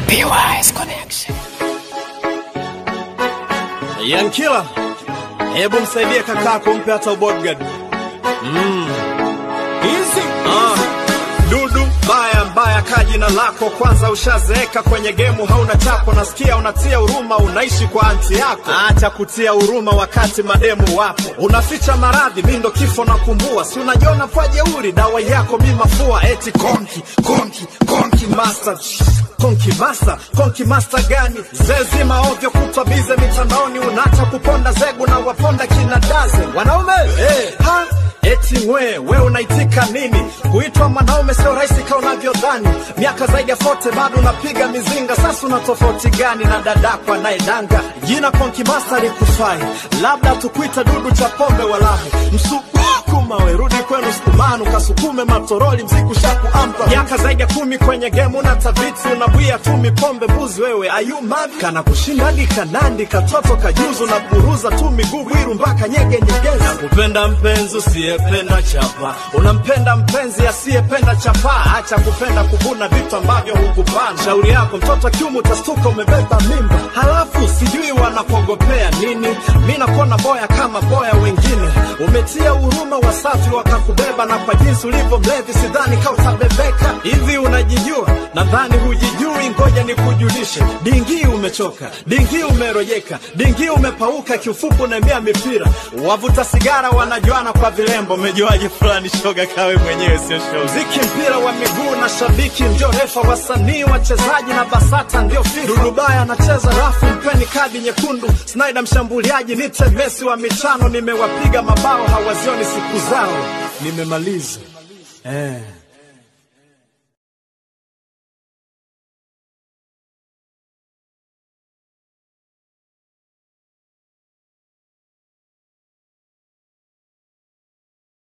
PY's Connection. Yankila, hebu msaidie kakako mpe hata ubodgad. Mm. Easy. Ah. Dudu mbaya mbaya ka jina lako kwanza ushazeeka kwenye gemu hauna chako nasikia unatia huruma unaishi kwa anti yako acha kutia huruma wakati mademu wapo unaficha maradhi mi ndo kifo nakumbua si unajiona kwa jeuri dawa yako mi mafua eti konki konki konki master konki master konki master gani zezima ovyo kutwa bize mitandaoni unaacha kuponda zegu na waponda kina daze wanaume hey. ha? Eti we, we unaitika nini? Kuitwa mwanaume sio rahisi kama unavyodhani. Miaka zaidi ya fote bado unapiga mizinga. Sasa una tofauti gani na dadako anayedanga? Jina Konki Master likufai, labda tukuita dudu cha pombe walahi. Msukuma we, rudi kwenu sukumanu, kasukume matoroli, mziku shaku ampa. Miaka zaidi ya kumi kwenye game una tabiti, unabwia tu mipombe mbuzi wewe. Ayu mad kana kushinda hadi kanandi, katoto kajuzu na buruza tu miguu bwiru mpaka nyege nyegezi. Kupenda mpenzi usiyependa chapa, unampenda mpenzi asiyependa chapa. Acha kupenda kuvuna vitu ambavyo hukupanda. Shauri yako mtoto kiumu, utastuka umebeba mimba, halafu sijui wanakogopea nini. Mi nakuona boya kama boya wengine, umetia huruma wasafi wakakubeba, na kwa jinsi ulivyo mlevi, sidhani ka utabebeka. Hivi unajijua? Nadhani hujijui, ngoja nikujulishe. Dingi umechoka, dingi umerojeka, dingi umepauka, kiufupi unaembea mipira. Wavuta sigara wanajuana kwa vilembo, umejuaje fulani shoga kawe mwenyewe sio shoga. Mziki mpira wa miguu na shabiki ndio refa, wasanii wachezaji na BASATA ndio FIFA. Dudubaya anacheza rafu, mpeni kadi nyekundu. Snyder mshambuliaji, nite Messi wa michano, nimewapiga mabao hawazioni siku zao. Nimemaliza eh.